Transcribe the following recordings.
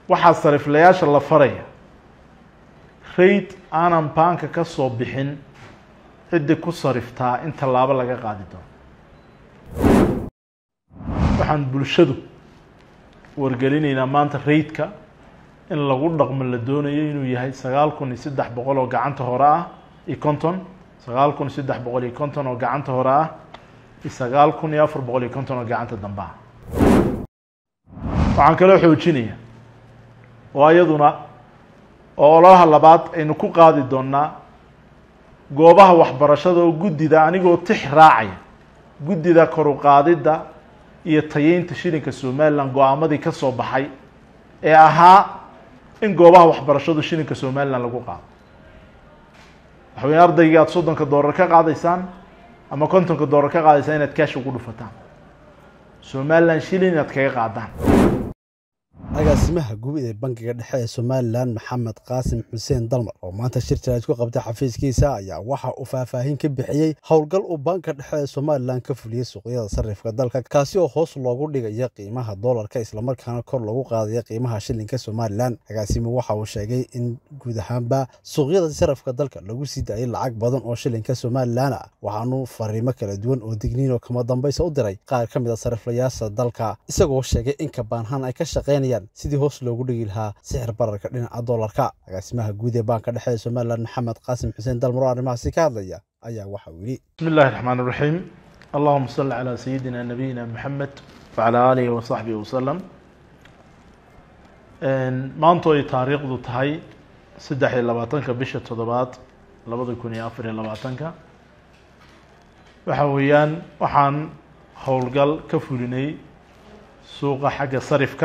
waxaa sariflayaasha la faraya rayd aanan baanka ka soo bixin ciddii ku sariftaa in tallaabo laga qaadi doono waxaan bulshadu wargelinaynaa maanta raydka in lagu dhaqmo la doonayo inuu yahay sagaal kun iyo saddex boqol oo gacanta hore ah iyo konton sagaal kun iyo saddex boqol iyo konton oo gacanta hore ah iyo sagaal kun iyo afar boqol iyo konton oo gacanta dambe ah waxaan kaloo xoojinaya oo iyaduna oo ololaha labaad aynu ku qaadi doonaa goobaha waxbarashada oo guddida anigoo tix raacaya guddida koru qaadidda iyo tayeynta shilinka somalilan go-aamadii ka soo baxay ee ahaa in goobaha waxbarashadu shilinka somalilan lagu qaado waxa weya ardaygii aada soddonka doolar ka qaadaysaan ama kontonka doolar ka qaadaysaan inaad kaash ugu dhufataan somalilan shilin inaad kaga qaadaan agaasimaha guud ee bankiga dhexe ee somalilan maxamed qaasim xuseen dalmar oo maanta shir jaraaj ku qabtay xafiiskiisa ayaa waxa uu faahfaahin ka bixiyey howlgal uu banka dhexe ee somalilan ka fuliyey suuqyada sarifka dalka kaasi oo hoos loogu dhigaya qiimaha doolarka islamarkaana kor loogu qaadaya qiimaha shilinka somalilan agaasimuhu waxa uu sheegay in guud ahaanba suuqyada sarifka dalka lagu sii daayay lacag badan oo shilinka somalilan ah waxaanu fariimo kala duwan oo digniin oo kama dambaysa u diray qaar ka mid a sariflayaasha dalka isagoo sheegay in kabaanhaan ay ka shaqaynayaan sidii hoos loogu dhigi lahaa sixir bararka dhinaca doolarka agaasimaha guud ee baanka dhexe ee somalilan maxamed qaasim xuseen dalmar oo arrimahaasi ka hadlaya ayaa waxa uu yidhi bismi illahi raxmaan iraxiim allahuma salli calaa sayidina nabiyina maxamed wacalaa aalihi wasaxbihi wasalam maanto ay taariikhdu tahay saddex iyo labaatanka bisha toddobaad labada kun iyo afar iyo labaatanka waxa weeyaan waxaan howlgal ka fulinay suuqa xagga sarifka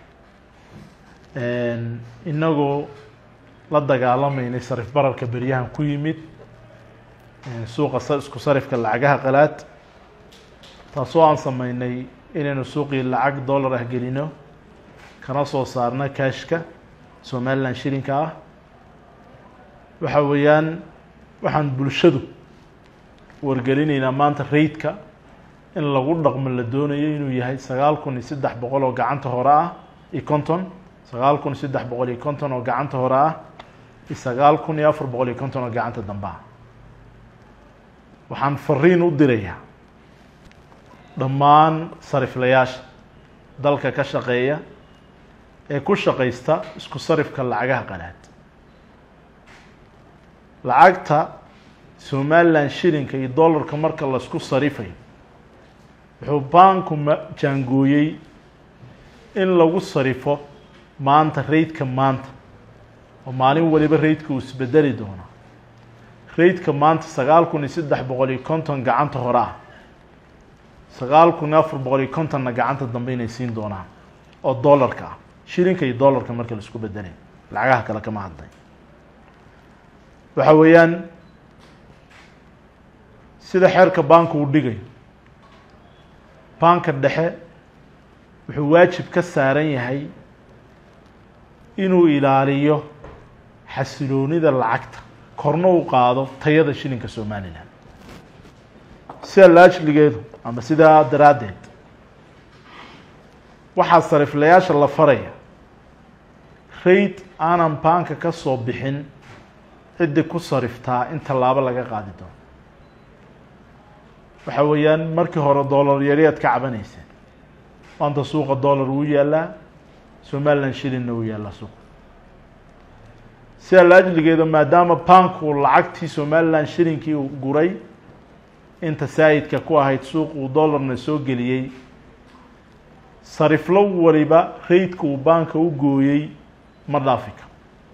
inagoo la dagaalameynay sarif bararka beryahan ku yimid suuqa isku sarifka lacagaha qalaad taasoo aan sameynay inaynu suuqii lacag dollar ah gelino kana soo saarna kashka somalilan shilinka ah waxa weeyaan waxaan bulshadu wargelinaynaa maanta raydka in lagu dhaqmo la doonayo inuu yahay sagaal kun iyo saddex boqol oo gacanta hore ah iyo konton sagaal kun iyo saddex boqol iyo konton oo gacanta hore ah iyo sagaal kun iyo afar boqol iyo konton oo gacanta dambe ah waxaan fariin u dirayaa dhammaan sariflayaasha dalka ka shaqeeya ee ku shaqaysta isku sarifka lacagaha qalaad lacagta somalilan shilinka iyo dollarka marka laisku sarifayo wuxuu baanku ma jaangooyey in lagu sarifo maanta raydka maanta oo maalin waliba raydka uu isbedeli doono raydka maanta sagaal kun iyo saddex boqol iyo konton gacanta hore ah sagaal kun iyo afar boqol iyo kontonna gacanta dambe inay siin doonaan oo dollarka ah shilinka iyo dollarka marka laisku bedelay lacagaha kale kama hadlay waxa weeyaan sida xeerka baanku uu dhigayo baanka dhexe wuxuu waajib ka saaran yahay inuu ilaaliyo xasiloonida lacagta korna u qaado tayada shilinka somalilan sida laajligeedu ama sidaa daraaddeed waxaa sariflayaasha la faraya rayd aanan baanka ka soo bixin ciddii ku sariftaa in tallaabo laga qaadi doono waxa weeyaan markii hore dollar yari aad ka cabanayseen maanta suuqa dollar wuu yaalaa somalilan shilinna wuu yaallaa suuqa sida laajligeeda maadaama baanku lacagtii somalilan shilinkii uu guray inta saayidka ku ahayd suuq uu dollarna soo geliyey sariflo waliba raydka uu baanka u gooyey ma dhaafi karo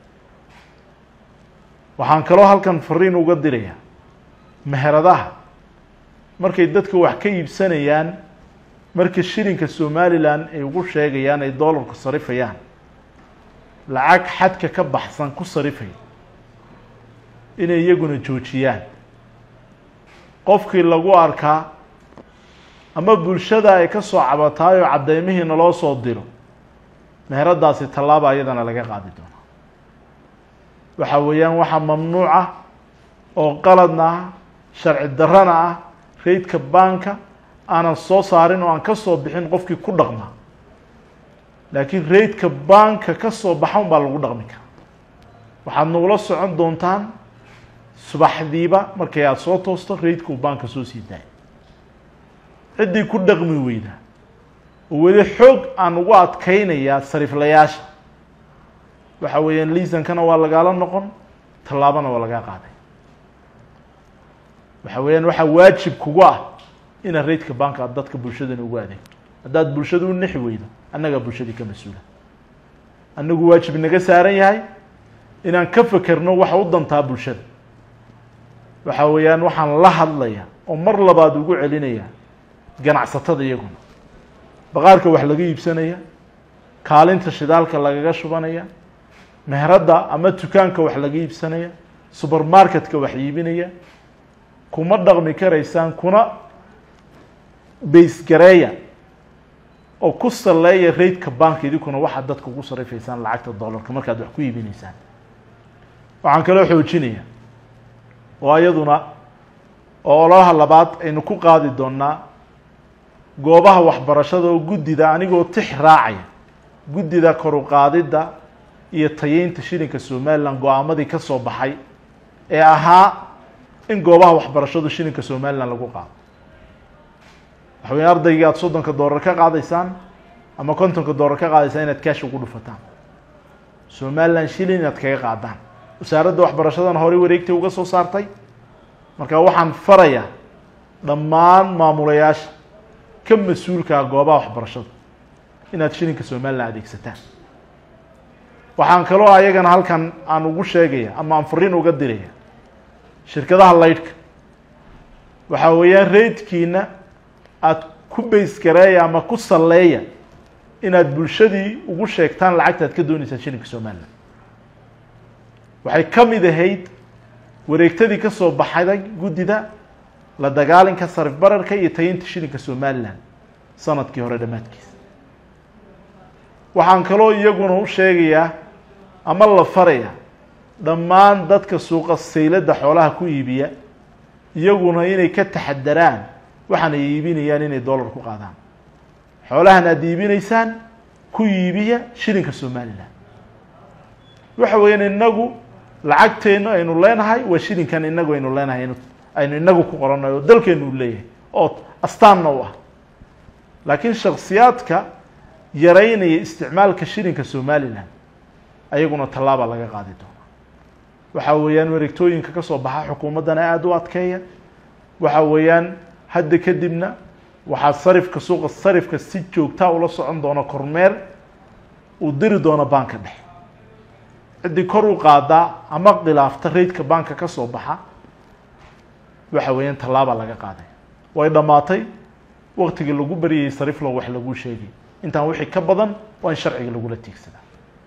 waxaan kaloo halkan fariin uga dirayaa meheradaha markay dadka wax ka iibsanayaan marka shilinka somalilan ay ugu sheegayaan ay dollarku sarifayaan lacag xadka ka baxsan ku sarifaya inay iyaguna joojiyaan qofkii lagu arkaa ama bulshada ay ka soo cabataay oo caddeymihiina loo soo diro meheradaasi tallaaba iyadana laga qaadi doonaa waxa weeyaan waxaa mamnuuc ah oo qaladna ah sharci darrana ah raydka baanka aanan soo saarin oo aan ka soo bixin qofkii ku dhaqma laakiin raidka banka ka soo baxa un baa lagu dhaqmi karaa waxaad nagula socon doontaan subaxdiiba markay aada soo toosto raidka uu banka soo sii daaya ciddii ku dhaqmi weyda oo weli xoog aan ugu adkeynayaa sariflayaasha waxa weeyaan liisankana waa lagaala noqon tallaabana waa lagaa qaaday waxa weeyaan waxaa waajib kugu ah inaad raidka banka aad dadka bulshadana ugu adeegto haddaad bulshada u nexi weydo annagaa bulshadii ka mas-uula annagu waajib naga saaran yahay inaan ka fekerno waxa u dantaa bulshada waxa weeyaan waxaan la hadlaya oo mar labaad ugu celinaya ganacsatada iyaguna baqaarka wax laga iibsanaya kaalinta shidaalka lagaga shubanaya meheradda ama dukaanka wax laga iibsanaya subermarketka wax iibinaya kuma dhaqmi karaysaan kuna baysgareeya oo ku saleeya raidka banka idinkuna waxaad dadka ugu sarifaysaan lacagta dollarka markaad wax ku iibinaysaan waxaan kaloo xoojinaya oo iyaduna oo ololaha labaad aynu ku qaadi doonaa goobaha waxbarashada oo guddida anigoo tix raacaya guddida koruqaadidda iyo tayeynta shilinka somaliland go-aamadii ka soo baxay ee ahaa in goobaha waxbarashadu shilinka somaliland lagu qaado waxa weya ardaygii aada soddonka doolar ka qaadaysaan ama kontonka doolar ka qaadaysaan inaad kaash ugu dhufataan somaliland shilin inaad kaga qaadaan wasaaradda waxbarashadana horey wareegtay uga soo saartay marka waxaan farayaa dhammaan maamulayaasha ka mas-uulkaa goobaha waxbarashada inaad shilinka somaliland adeegsataan waxaan kaloo ayagana halkan aan ugu sheegaya ama aan fariin uga diraya shirkadaha laydhka waxa weeyaan raidkiina aada ku baysgareeya ama ku salleeya inaad bulshadii ugu sheegtaan lacagta ad ka dooneysaan shilinka somaliland waxay ka mid ahayd wareegtadii ka soo baxday guddida la dagaalinka sarif bararka iyo tayinta shilinka somaliland sanadkii hore dhammaadkiisa waxaan kaloo iyaguna u sheegayaa ama la faraya dhammaan dadka suuqa sayladda xoolaha ku iibiya iyaguna inay ka taxadaraan waxaan ay iibinayaan inay dollar ku qaadaan xoolahan aada iibinaysaan ku iibiya shilinka somaliland waxa weeyaan inagu lacagteenu aynu leenahay waa shilinkan inagu aynu leenahay aynu inagu ku qoranayo oo dalkeenu u leeyahay oo astaanna u ah laakiin shaksiyaadka yaraynaya isticmaalka shilinka somaliland ayaguna tallaaba laga qaadi doona waxa weeyaan wareegtooyinka ka soo baxa xukuumaddana aada u adkeeya waxa weeyaan hadda kadibna waxaa sarifka suuqa sarifka si joogtaa ula socon doona kormeer uu diri doono banka dhexe ciddii kor u qaadaa ama khilaafta raidka banka ka soo baxa waxa weeyaan tallaaba laga qaaday way dhammaatay waktigii lagu baryayay sariflo wax laguu sheegay intaan wixii ka badan waa in sharciga lagula tiigsadaa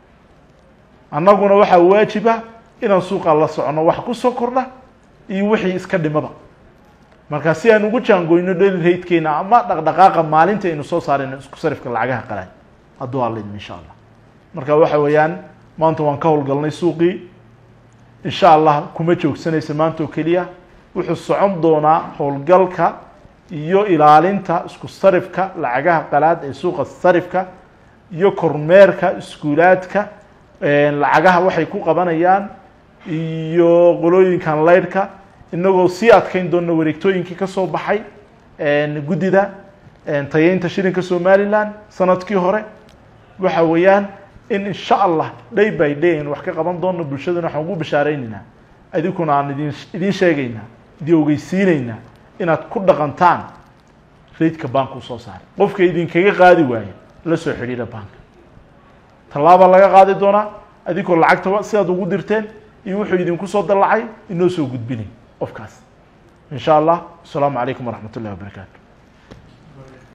annaguna waxaa waajiba inaan suuqa la socono wax ku soo kordha iyo wixii iska dhimaba marka si aan ugu jaangoyno dheli raydkeena ama dhaqdhaqaaqa maalinta aynu soo saarayno isku sarifka lacagaha qalaad hadduu alidm insha allah marka waxa weeyaan maanta waan ka howlgalnay suuqii insha allah kuma joogsanaysa maanta oo keliya wuxuu socon doonaa howlgalka iyo ilaalinta isku sarifka lacagaha qalaad ee suuqa sarifka iyo kormeerka iskuulaadka lacagaha waxay ku qabanayaan iyo qolooyinkan laydhka inagoo sii adkeyn doona wareegtooyinkii ka soo baxay guddida tayeynta shilinka somaliland sanadkii hore waxa weeyaan in insha allah day by day aynu wax ka qaban doono bulshadana waxaan ugu bashaareynayna adinkuna aan idin idiin sheegaynaa idin ogeysiinaynaa inaad ku dhaqantaan raidka banka usoo saaray qofka idinkaga qaadi waayo la soo xidhiira banka tallaaba laga qaadi doonaa adinkoo lacagta sidaad ugu dirteen iyo wuxuu idinku soo dallacay inoo soo gudbinay qofkaas in sha allah asalaamu calaykum waraxmat ullahi wabarakaatu